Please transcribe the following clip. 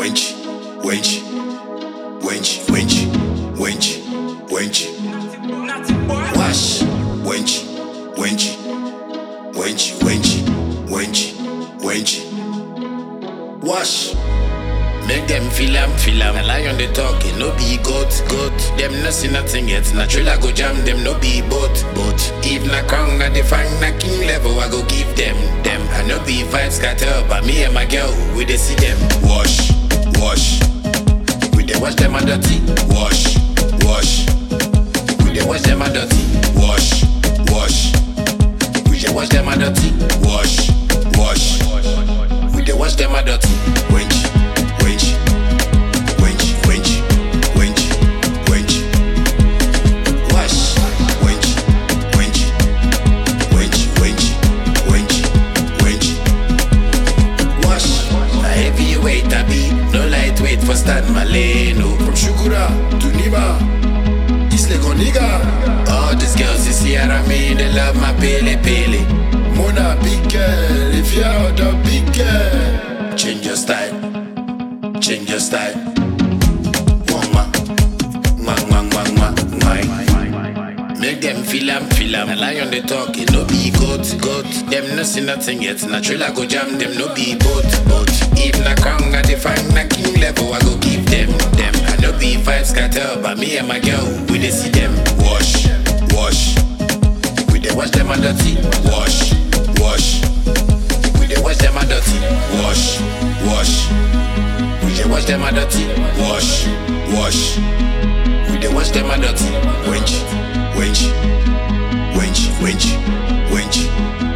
wench, wench, wench, wench, wench, wench. Wash, wench, wench, wench, wench, wench, wench. Wash. Make them feel am, feel am. A lion they talk, it no be goat, goat. Them no see nothing yet. Natural I go jam them, no be boat, boat. If na crown, na the fang, na king level, I go give them, them. I no be vibes scatter, but me and my girl, we dey see them. Wash, wash. We dey wash them a dirty. Wash, wash. We dey wash them a dirty. Wash, wash. We dey wash them a dirty. Wash, wash. We dey wash them a dirty. Wench, wench, wench, wench, wench, wench. Wash, wench, wench, wench, wench, wench, wench. Wash. A heavyweight I be, no lightweight for Stan Maleno. From Shukura to Niba, East Lake nigga. All these girls you see around me, they love my pele pele. Mona big girl, if you're out of big girl. Change your style, change your style. Mwah, mwah, mwah, mwah, mwah, mwah. Make them feel am, feel am. A lion they talk, it no be goat, goat. Them no see nothing yet. Natural I go jam them, no be boat, boat. If na crown, I define na king level, I go give them, them. I no be vibes scatter, but me and my girl, we dey see them. Wash, wash. We dey wash them a dirty. Wash, wash. We dey wash them a dirty. Wash, wash. We dey wash them a dirty. Wash, wash. We dey wash them a dirty. Wench, wench, wench, wench, wench.